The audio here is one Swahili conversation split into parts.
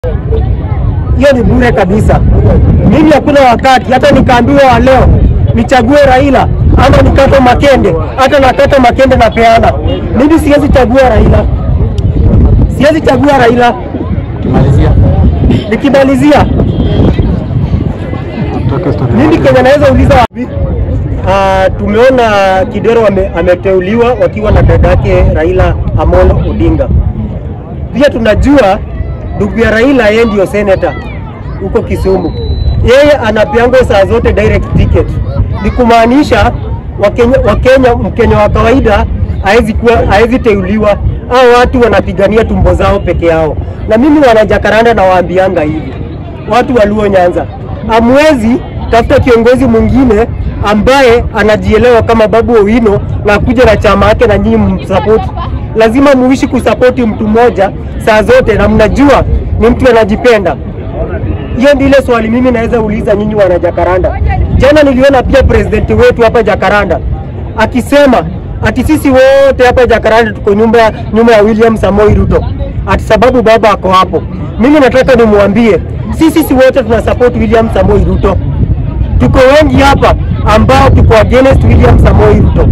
hiyo ni bure kabisa. Mimi hakuna wakati hata nikaambiwa wa leo nichague Raila ama nikate Makende, hata nakata Makende napeana. Mimi siwezi chagua Raila, siwezi chagua Raila. Kimalizia. Nikimalizia Toka story. mimi Kenya naweza uliza wapi? Uh, tumeona Kidero ame, ameteuliwa wakiwa na dadake Raila Amolo Odinga. Pia tunajua ndugu ya Raila yeye ndio senator huko Kisumu, yeye anapeangwa saa zote direct ticket, ni kumaanisha Wakenya, Wakenya Mkenya wa kawaida haezi kuwa haezi teuliwa, hao watu wanapigania tumbo zao peke yao. Na mimi wanajakaranda na waambianga hivi watu wa Luo Nyanza, amwezi tafuta kiongozi mwingine ambaye anajielewa kama Babu Owino na kuja na chama yake na nyinyi msapoti. Lazima muishi kusapoti mtu mmoja saa zote, na mnajua ni mtu anajipenda. Hiyo ndio ile swali mimi naweza uliza nyinyi wana Jakaranda. Jana niliona pia president wetu hapa Jakaranda akisema ati sisi wote hapa Jakaranda tuko nyumba nyuma ya William Samoei Ruto, ati sababu baba ako hapo. Mimi nataka nimwambie sisi sisi wote tuna support William Samoei Ruto. Tuko wengi hapa ambao tuko against William Samoei Ruto.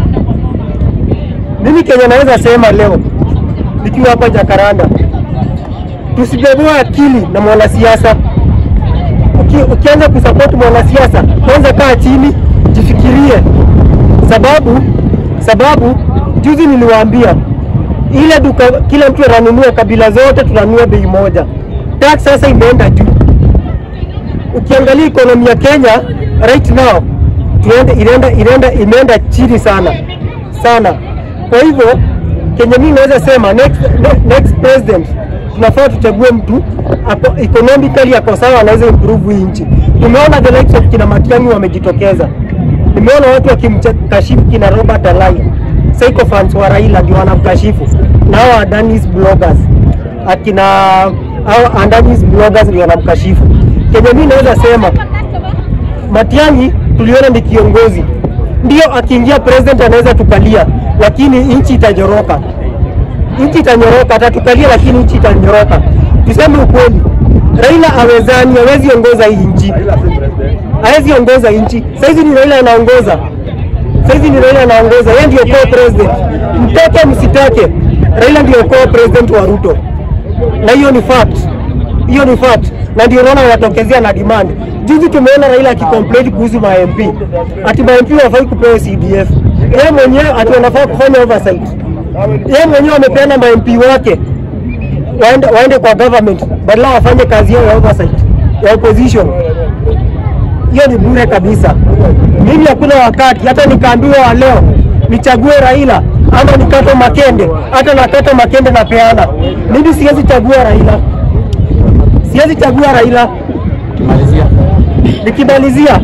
Mimi Kenya naweza sema leo nikiwa hapa Jakaranda, tusibebewe akili na mwanasiasa. Uki, ukianza kusupport mwanasiasa, kwanza kaa chini, jifikirie, sababu sababu juzi niliwaambia ile duka, kila mtu ananunua, kabila zote tunanunua bei moja. Tax sasa imeenda juu. Ukiangalia ekonomi ya Kenya right now tuende, inaenda, inaenda, imeenda chini sana sana. Kwa hivyo Kenya mimi naweza sema next, ne- next president tunafaa tuchague mtu ako, economically ako sawa, anaweza improve hii nchi. Tumeona the likes of kina Matiang'i wamejitokeza, nimeona watu wakimkashifu kina Robert Alai, sycophants wa Raila ndio wanamkashifu, na hao Adanis bloggers akina hao Adanis bloggers ndio wanamkashifu. Kenya mimi naweza sema Matiang'i tuliona ni kiongozi, ndio akiingia president anaweza tukalia, lakini nchi itanyoroka, nchi itanyoroka, atatukalia lakini nchi itanyoroka. Tuseme ukweli, Raila awezani, hawezi ongoza hii nchi, hawezi ongoza nchi. Saizi ni Raila anaongoza, saizi ni Raila anaongoza, yeye ndio co-president. Mtake msitake, Raila ndio co-president wa Ruto, na hiyo ni fact hiyo ni fact, na ndio unaona wanatokezea na demand. Juzi tumeona Raila akicomplain kuhusu ma MP ati ma MP wafai kupewa CDF, yeye mwenyewe ati wanafaa kufanya oversight. Yeye mwenyewe amepeana ma MP wake waende, waende kwa government badala wafanye kazi yao ya oversight ya opposition. Hiyo ni bure kabisa. Mimi hakuna wakati hata nikaambiwa wa leo nichague Raila ama nikate Makende, hata nakata Makende napeana. Mimi siwezi chagua Raila siwezi chagua Raila. Kimalizia. Nikimalizia,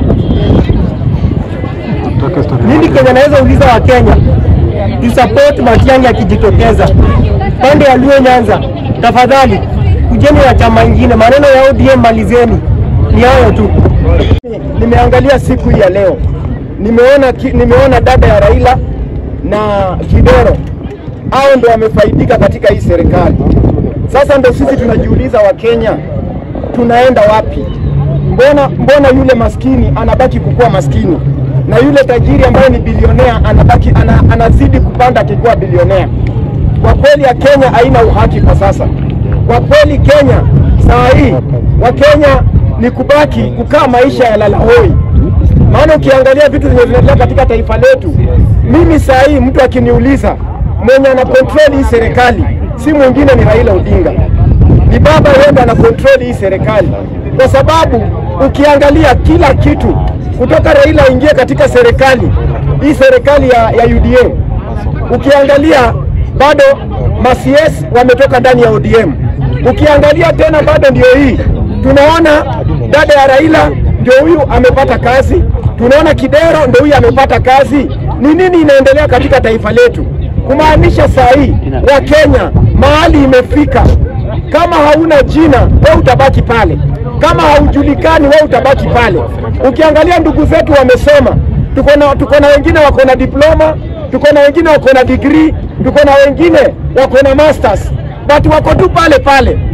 Toka story. mimi Kenya naweza uliza wa Kenya tu support Matiang'i akijitokeza pande ya Luo Nyanza, tafadhali kujeni na chama ingine, maneno ya ODM malizeni, ni hayo tu. Nimeangalia siku hii ya leo, nimeona, ki- nimeona dada ya Raila na Kidero, hao ndo wamefaidika katika hii serikali. Sasa ndo sisi tunajiuliza, Wakenya tunaenda wapi? Mbona, mbona yule maskini anabaki kukuwa maskini na yule tajiri ambaye ni bilionea anabaki ana, anazidi kupanda akikuwa bilionea? Kwa kweli ya Kenya haina uhaki kwa sasa. Kwa kweli Kenya saa hii Wakenya ni kubaki kukaa maisha ya lalahoi. Maana ukiangalia vitu zenye vinaendelea katika taifa letu, mimi saa hii mtu akiniuliza mwenye ana control hii serikali si mwingine ni Raila Odinga, ni baba yeye ndo ana control hii serikali, kwa sababu ukiangalia kila kitu kutoka Raila aingie katika serikali hii serikali ya, ya UDA ukiangalia bado macs wametoka ndani ya ODM. Ukiangalia tena bado ndio hii tunaona dada ya Raila ndio huyu amepata kazi, tunaona Kidero ndio huyu amepata kazi. Ni nini inaendelea katika taifa letu? Kumaanisha saa hii wa Kenya mahali imefika, kama hauna jina wewe utabaki pale, kama haujulikani wewe utabaki pale. Ukiangalia ndugu zetu wamesoma, tuko na tuko na wengine wako na diploma, tuko na wengine wako na degree, tuko na wengine wako na masters, but wako tu pale pale.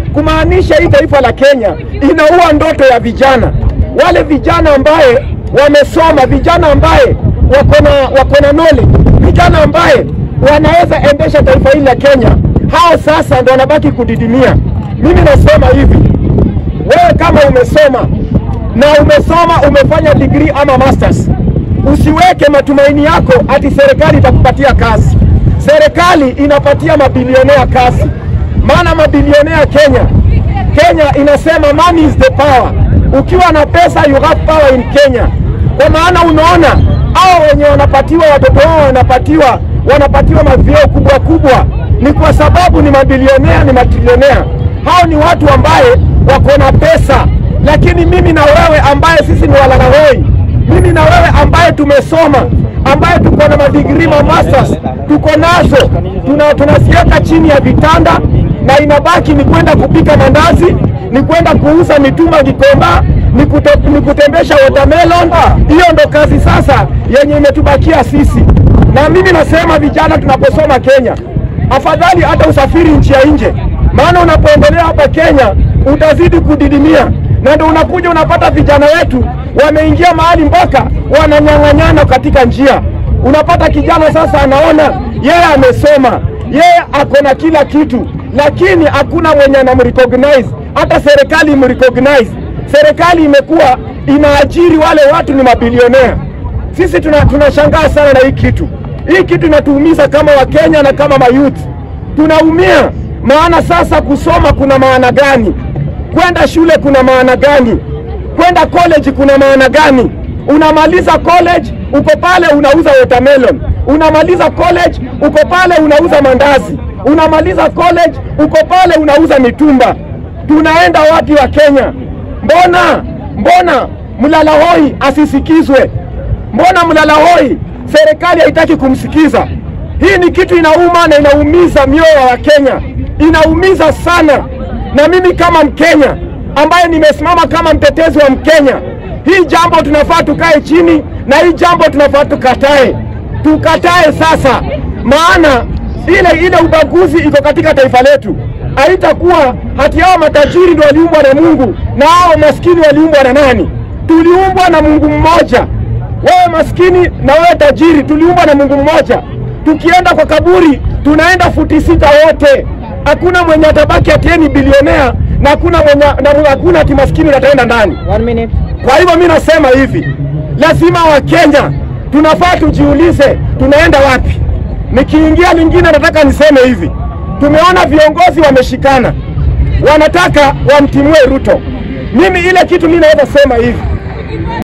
kumaanisha hii taifa la Kenya inaua ndoto ya vijana, wale vijana ambaye wamesoma, vijana ambaye wako na wako na knowledge, vijana ambaye wanaweza endesha taifa hili la Kenya. Hao sasa ndo wanabaki kudidimia. Mimi nasema hivi, wewe kama umesoma na umesoma umefanya degree ama masters, usiweke matumaini yako ati serikali itakupatia kazi. Serikali inapatia mabilionea kazi, maana mabilionea Kenya, Kenya inasema money is the power. Ukiwa na pesa you have power in Kenya. Kwa maana unaona hao wenye wanapatiwa watoto wao wanapatiwa wanapatiwa mavyeo kubwa kubwa, ni kwa sababu ni mabilionea, ni matrilionea. Hao ni watu ambaye wako na pesa, lakini mimi na wewe ambaye sisi ni walalahoi, mimi na wewe ambaye tumesoma, ambaye tuko na madigrii ma masters, tuko nazo, tuna tunasiaka chini ya vitanda, na inabaki ni kwenda kupika mandazi, ni kwenda kuuza mitumba Gikomba, ni, kute, ni kutembesha watermelon. Hiyo ndo kazi sasa yenye imetubakia sisi, na mimi nasema vijana, tunaposoma Kenya, afadhali hata usafiri nchi ya nje, maana unapoendelea hapa Kenya utazidi kudidimia, na ndo unakuja unapata vijana wetu wameingia mahali mpaka wananyang'anyana katika njia. Unapata kijana sasa anaona yeye amesoma, yeye ako na kila kitu, lakini hakuna mwenye anamrecognize, hata serikali imrecognize. Serikali imekuwa inaajiri wale watu ni mabilionea. Sisi tuna tunashangaa sana na hii kitu. Hii kitu inatuumiza kama Wakenya na kama mayouth, tunaumia. Maana sasa kusoma kuna maana gani? Kwenda shule kuna maana gani? Kwenda college kuna maana gani? Unamaliza college uko pale unauza watermelon, unamaliza college uko pale unauza mandazi, unamaliza college uko pale unauza mitumba. Tunaenda wapi wa Kenya? Mbona mbona mlalahoi asisikizwe? Mbona mlalahoi serikali haitaki kumsikiza? Hii ni kitu inauma na inaumiza mioyo wa Kenya, inaumiza sana. Na mimi kama Mkenya ambaye nimesimama kama mtetezi wa Mkenya, hii jambo tunafaa tukae chini na hii jambo tunafaa tukatae, tukatae sasa, maana ile ile ubaguzi iko katika taifa letu. Haitakuwa hati hao matajiri ndio waliumbwa na Mungu na hao maskini waliumbwa na nani? Tuliumbwa na Mungu mmoja. Wewe maskini na wewe tajiri, tuliumbwa na Mungu mmoja. Tukienda kwa kaburi, tunaenda futi sita wote. Hakuna mwenye atabaki atieni bilionea na hakuna mwenye na hakuna ati maskini ataenda ndani. One minute. Kwa hivyo mi nasema hivi, lazima Wakenya tunafaa tujiulize tunaenda wapi. Nikiingia lingine, nataka niseme hivi, tumeona viongozi wameshikana, wanataka wamtimue Ruto. Mimi ile kitu mi naweza sema hivi,